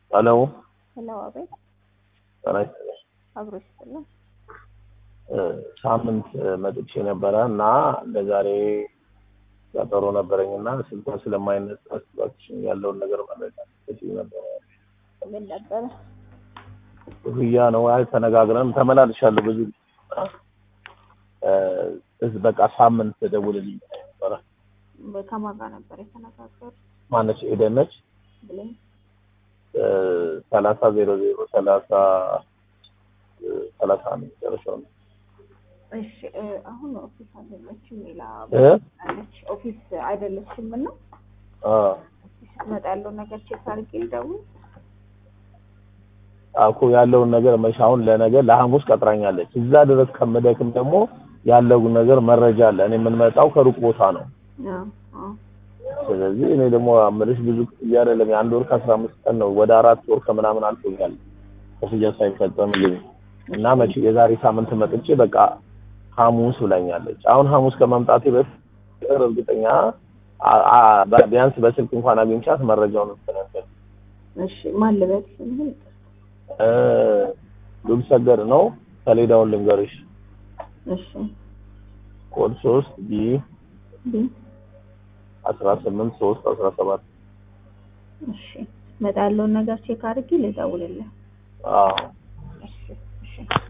ሄሎ ሄሎ፣ አቤት። ጤና ይስጥልኝ። አብሮ ይስጥልን። እ ሳምንት መጥቼ ነበረ እና ለዛሬ ቀጠሮ ነበረኝ እና ስልኳ ስለማይነሳ እባክሽን ያለውን ነገር መረጃ ስትይ ነበረ። ምን ነበረ? ክፍያ ነው። አይ ተነጋግረን ተመላልሻለሁ ብዙ ጊዜ እና እ እዝ በቃ ሳምንት ደውልልኝ ነበረ። ከማን ጋር ነበር የተነጋገሩት? ማነች ኤደን ነች። ብለኝ እ ሰላሳ ዜሮ ዜሮ ሰላሳ እ ሰላሳ ነው መጨረሻው ነው እሺ እ አሁን ኦፊስ አይደለችም፣ ሌላ እ አለች። ኦፊስ አይደለችም እና አ ኦፊስ መጣ ያለው ነገር ቼክ አድርጌ ልደውል። አኩ ያለውን ነገር መቼ አሁን ለነገ ለሐሙስ ቀጥራኛለች። እዛ ድረስ ከምደክም ደግሞ ያለው ነገር መረጃ አለ። እኔ የምንመጣው ከሩቅ ቦታ ነው። አዎ አዎ ስለዚህ እኔ ደግሞ አምልሽ ብዙ ክፍያ አይደለም የአንድ ወር ከአስራ አምስት ቀን ነው ወደ አራት ወር ከምናምን አልፎኛል ክፍያ ሳይፈጸምልኝ እና መቼ የዛሬ ሳምንት መጥቼ በቃ ሐሙስ ብላኛለች። አሁን ሐሙስ ከመምጣቴ በፊት እርግጠኛ አ- አ- ቢያንስ በስልክ እንኳን አግኝቻት መረጃውን ተነገር እሺ ማን ልበል ስምህን? ሉል ሰገድ ነው። ሰሌዳውን ልንገርሽ እሺ ኮድ ሶስት ቢ ቢ አስራ ስምንት ሶስት አስራ ሰባት እሺ መጣ ያለውን ነገር ቼክ አድርጌ ልደውልልህ። አዎ እሺ እሺ